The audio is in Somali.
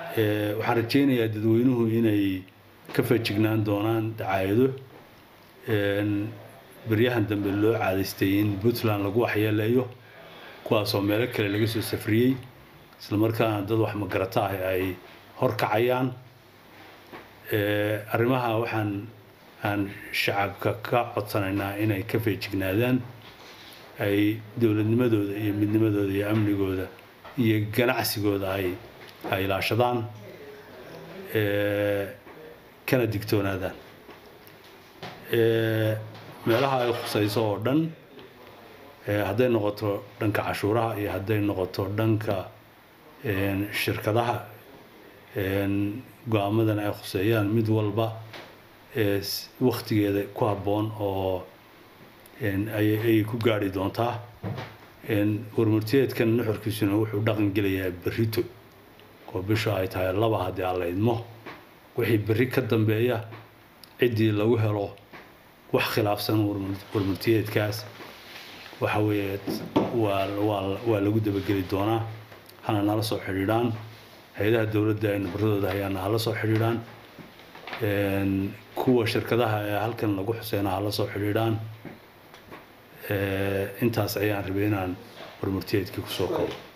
waxaan rajaynayaa dadweynuhu inay ka feejignaan doonaan dacaayado beryahan dambe loo caadaystay in puntland lagu waxyeeleeyo kuwaasoo meelo kale laga soo safriyey islamarkaana dad wax magarata ah ay horkacayaan arrimaha waxaan aan shacabka ka codsanaynaa inay ka feejignaadaan ay dowladnimadooda iyo midnimadooda iyo amnigooda iyo ganacsigooda ay ay ilaashadaan kana digtoonaadaan meelaha ay khusayso oo dhan hadday noqoto dhanka cashuuraha iyo hadday noqoto dhanka shirkadaha go-aamadan ay khuseeyaan mid walba waktigeeda ku habboon oo ayay ku gaari doontaa warmurtiyeedkan nuxurkiisuna wuxuu dhaqan gelayaa berrito oo bisha ay tahay laba haddii aan la idmo wixii berri ka dambeeya ciddii lagu helo wax khilaafsan warmurtiyeedkaas waxa weeye waa waa waa lagu dabageli doonaa hana nala soo xidhiidhaan hay-adaha dowladda ay nabaradooda hayaana hala soo xidhiidhaan kuwa shirkadaha ee halkan lagu xuseyna hala soo xidhiidhaan intaas ayaan rabay inaan warmurtiyeedkii kusoo kabo